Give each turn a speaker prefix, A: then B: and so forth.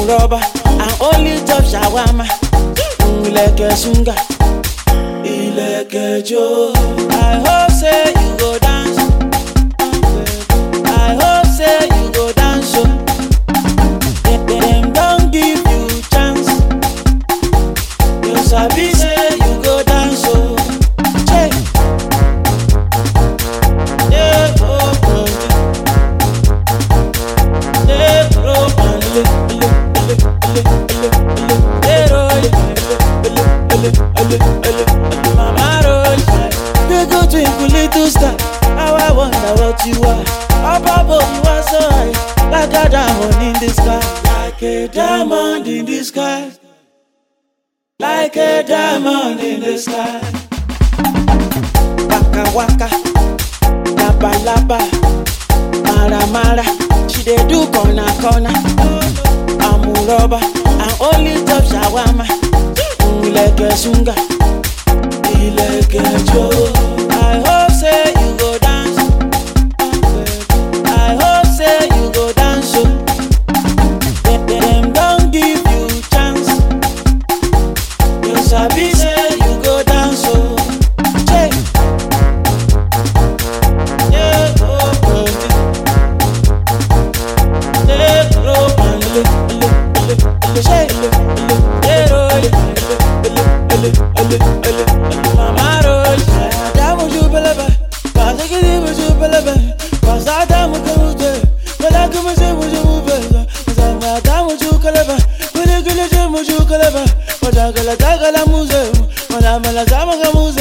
A: rubber and only chop shawarma. Ilẹ̀kẹ̀ sunga, ilẹ̀kẹ̀ jó. I hope say you go dance. I hope say you go dance o. Dem dem don give you chance. You sabi say you go dance o. Che. Yeah, oh, oh, yeah, oh, oh, ele, ele, ele, ele, ele, ele, roll, ele, ele, ele, ele, ele, mama roll. They go twinkle little star, how I wonder what you are. Up above you are so high, like a diamond in the sky, like a diamond in the sky, like a diamond in the sky. Waka waka, laba laba, mara mara, she dey do corner corner. Amuroba, and only top shawarma. Ilẹ̀kẹ̀ sunga, ilẹ̀kẹ̀ jó. I hope say you go dance. I hope say you go dance o. Dem dem don give you chance. You sabi say you go dance o. Che. Yeah, oh, oh, yeah, oh, oh, ele, ele, ele, ele, che, ele, ele, yeah, oh, ele, ele, ele, ele, ele, ele, mama roll. Adamu ju belebe, pasakidi mu ju belebe, pasadamu kemute, belagu mu ju mu ju mu beza, zamu adamu ju kelebe, guli guli ju mu ju kelebe, madagala dagala muze, madamala zama kamuze.